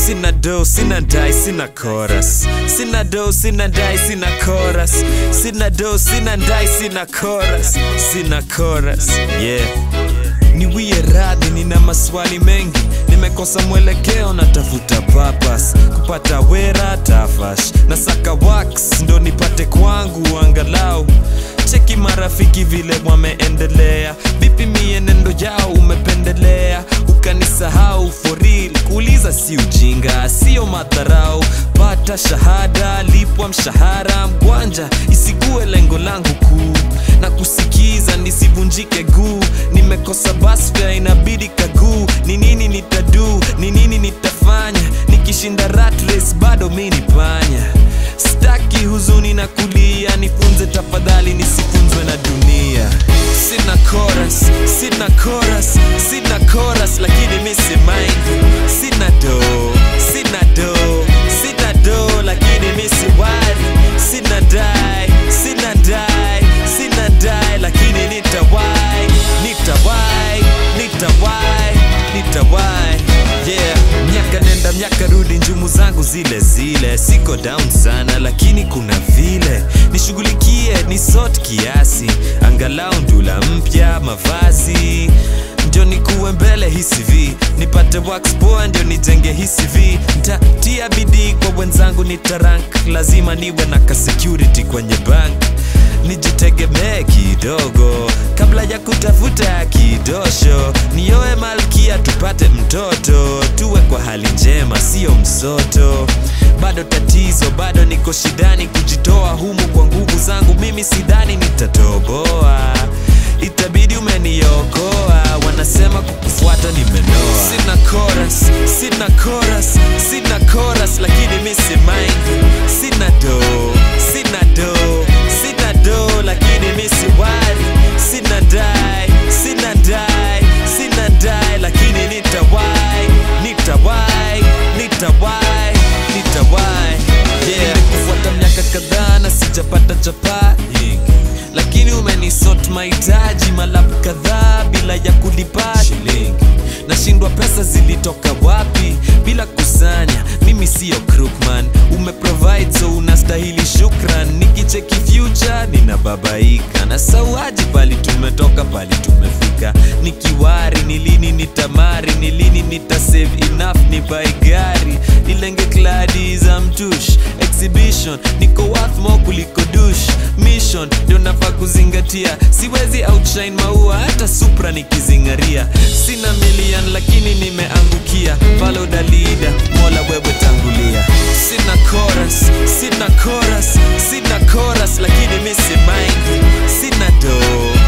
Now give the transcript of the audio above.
sina do sina dai sina chorus sina do sina dai sina chorus sina do sina dai sina chorus sina chorus yeah niwie radhi nina maswali mengi nimekosa mwelekeo natafuta papas kupata wera tafash na saka wax ndo nipate kwangu angalau cheki marafiki vile wameendelea vipi mienendo yao umependelea ukanisahau for real kuuliza si ujinga sio madharau pata shahada lipwa mshahara mkwanja isigue lengo langu kuu na kusikiza nisivunjike guu nimekosa basfya inabidi kaguu ni nini nitadu ni nini nitafanya nikishinda ratres bado mi ni panya staki huzuni na kulia nifunze tafadhali nisifunzwe na dunia sina chorus sina chorus sina chorus lakini mi si mind sina do sina do sina do lakini mi si wari sina dai sina dai sina dai lakini nitawai nitawai nitawai nitawai yeah miaka nenda miaka rudi njumu zangu zile zile siko down sana lakini kuna vile nishughulikie ni sort kiasi angalau ndula mpya mavazi ndio nikuwe mbele hii CV nipate wax poa ndio nijenge hii CV ntatia bidii kwa wenzangu nitarank lazima niwe na ka security kwenye bank nijitegemee kidogo kabla ya kutafuta kidosho nioe malkia tupate mtoto tuwe kwa hali njema sio msoto bado tatizo bado niko shidani kujitoa humu kwa nguvu zangu mimi sidhani nitatoboa itabidi umeniokoa wanasema kukufuata nimenoa sina chorus sina chorus sina chorus lakini mi si mind sina do sina do sina do lakini mi si wari sina dai sina dai sina dai lakini nitawai nitawai nitawai nitawai yeah kufuata miaka kadhaa na sijapata chapa lakini umenisot mahitaji malapu kadhaa bila ya kulipa shilingi nashindwa pesa zilitoka wapi bila kusanya mimi siyo crookman umeprovide so unastahili shukran nikicheki future ninababaika na sauaji pali tumetoka pali tumefika nikiwari ni lini nitamari ni lini nitasave enough ni bai gari nilenge kladi za mtush exhibition niko worth more kuliko dush mission ndio nafaa kuzingatia siwezi outshine maua hata supra nikizingaria sina million lakini nimeangukia follow the leader mola wewe tangulia sina chorus sina chorus sina chorus lakini mi si mind sina do